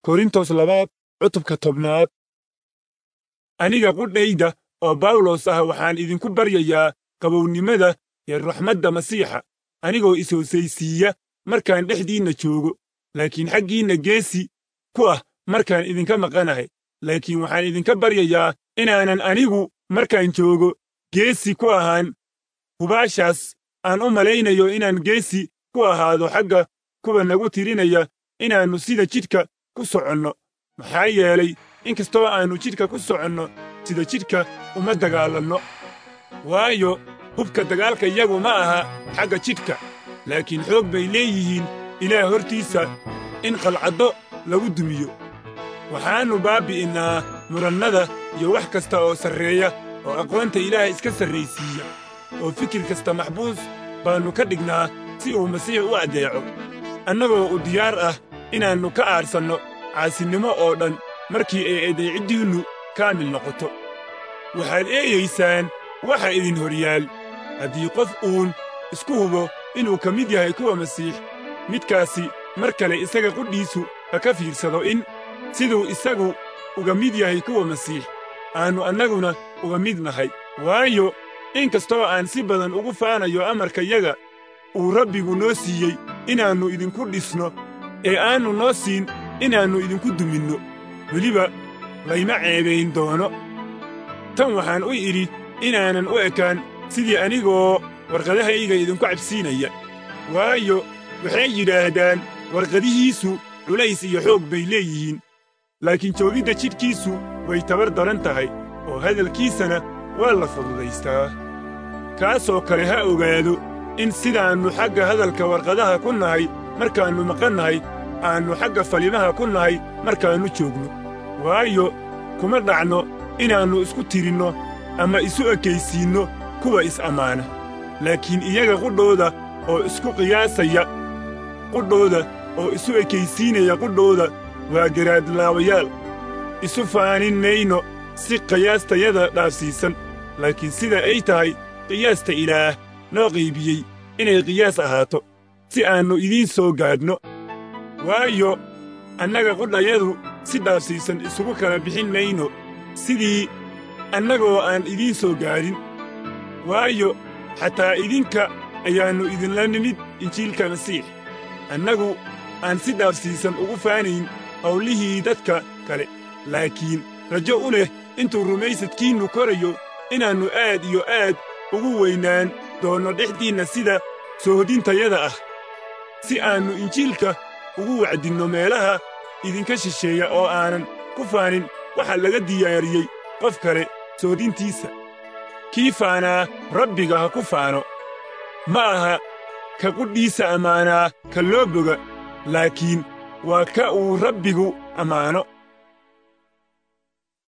korintos labaad cutubka tobnaad aniga qudhayda oo bawlos ah waxaan idinku baryayaa qabownimada iyo raxmadda masiixa anigoo is-hoosaysiiya markaan dhexdiinna joogo laakiin xaggiinna geesi ku ah markaan idinka maqanahay laakiin waxaan idinka baryayaa inaanan anigu markaan joogo geesi ku ahaan hubaashaas aan u malaynayo inaan geesi ku ahaado xagga kuwa nagu tirinaya inaannu sida jidhka ku soconno maxaa yeelay inkastoo aannu jidhka ku soconno sida jidhka uma dagaalanno waayo hubka dagaalka iyagu ma aha xagga jidhka laakiin xoog bay leeyihiin ilaah hortiisa in qalcaddo lagu dumiyo waxaannu baabbi'innaa murannada iyo wax kasta oo sarreeya oo aqoonta ilaah iska sarraysiiya oo fikir kasta maxbuus baannu ka dhignaa si uu masiix u addeeco annagoo u diyaar ah inaannu ka aadhsanno caasinnimo oo dhan markii ay adeeciddiinnu kaamil noqoto waxaad eegaysaan waxa idin horyaal haddii qof uun isku hubo inuu ka mid yahay kuwa masiix midkaasi mar kale isaga qudhiisu ha ka fiirsado in siduu isagu uga mid yahay kuwa masiix aannu annaguna uga mid nahay waayo in kastoo aan si badan ugu faanayo amarkayaga uu rabbigu noo siiyey inaannu idinku dhisno ee aannu noo siin inaannu idinku duminno weliba layma ceebayn doono tan waxaan u idhi inaanan u ekaan sidii anigoo warqadahayga idinku cabsiinaya waayo waxay yidhaahdaan warqadihiisu culays iyo xoog bay leeyihiin laakiin joogidda jidhkiisu way tabar daran tahay oo hadalkiisana waa la fududaystaa kaasoo kale ha ogaado in sidaannu xagga hadalka warqadaha ku nahay markaannu maqannahay aannu xagga falimaha ku nahay markaannu joogno waayo kuma dhacno inaannu isku tirinno ama isu ekaysiinno kuwa is-ammaana laakiin iyaga qudhooda oo isku qiyaasaya qudhooda oo isu ekaysiinaya qudhooda waa garaadlaawayaal isu faanin mayno si qiyaastayada dhaafsiisan laakiin sida ay tahay qiyaasta ilaah noo qaybiyey inay qiyaas ahaato si aannu idiin soo gaadhno waayo annaga qudhayadu si dhaafsiisan isugu kala bixin mayno sidii annagoo aan idiin soo gaadhin waayo xataa idinka ayaannu idinla nimid injiilka masiix annagu aan si dhaafsiisan ugu faanayn hawlihii dadka kale laakiin rajo u leh intuu rumaysadkiinnu korayo inaannu aad iyo aad ugu weynaan doonno dhexdiinna sida soohodintayada ah si aannu injiilka ugu wacdinno meelaha idinka shisheeya oo aanan ku faanin waxa laga diyaariyey qof kale soodintiisa kii faanaa rabbiga ha ku faano ma aha ka qudhiisa ammaanaa ka loo boga laakiin waa ka uu rabbigu ammaano